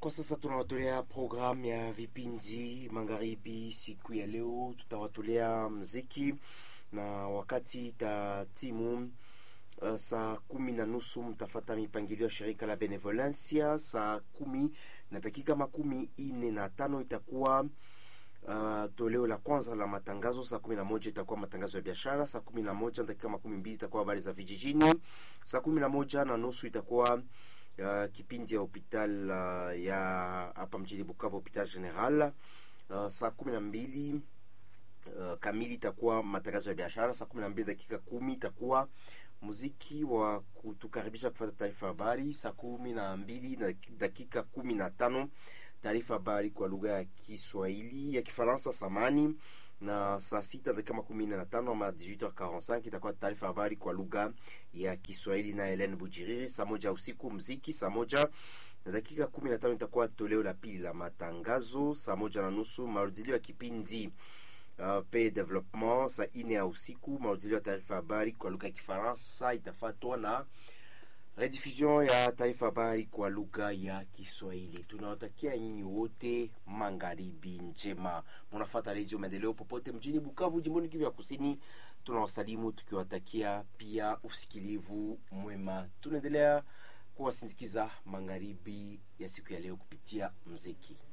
kwa sasa tunawatolea programu ya vipindi magharibi. Siku ya leo tutawatolea mziki na wakati itatimu uh, saa kumi na nusu mtafata mipangilio ya shirika la Benevolencia. Saa kumi na dakika makumi ine na tano itakuwa Uh, toleo la kwanza la matangazo. Saa kumi na moja itakuwa matangazo ya biashara. Saa kumi na moja dakika makumi mbili itakuwa habari za vijijini. Saa kumi na moja na nusu itakuwa uh, kipindi ya hopital uh, ya hapa mjini Bukavu, hopital general. Uh, saa kumi na mbili uh, kamili itakuwa matangazo ya biashara. Saa kumi na mbili dakika kumi itakuwa muziki wa kutukaribisha kufata taarifa habari. Saa kumi na mbili na dakika kumi na tano taarifa habari kwa lugha ya Kiswahili ya Kifaransa samani, na saa sita dakika makumi nne na tano ama 18h45 itakuwa taarifa habari kwa lugha ya Kiswahili na Helen Bujiriri. Saa moja usiku mziki, saa moja na dakika kumi na tano itakuwa toleo la pili la matangazo. Saa moja na nusu marudilio ya kipindi uh, pe development. Saa ine ya usiku marudilio ya taarifa habari kwa lugha ya Kifaransa itafatwa na rediffusion ya taarifa habari kwa lugha ya Kiswahili. Tunawatakia nyinyi wote magharibi njema, munafata redio Maendeleo popote mjini Bukavu, jimboni Kivu ya Kusini. Tunawasalimu tukiwatakia pia usikilivu mwema. Tunaendelea kuwasindikiza magharibi ya siku ya leo kupitia mziki.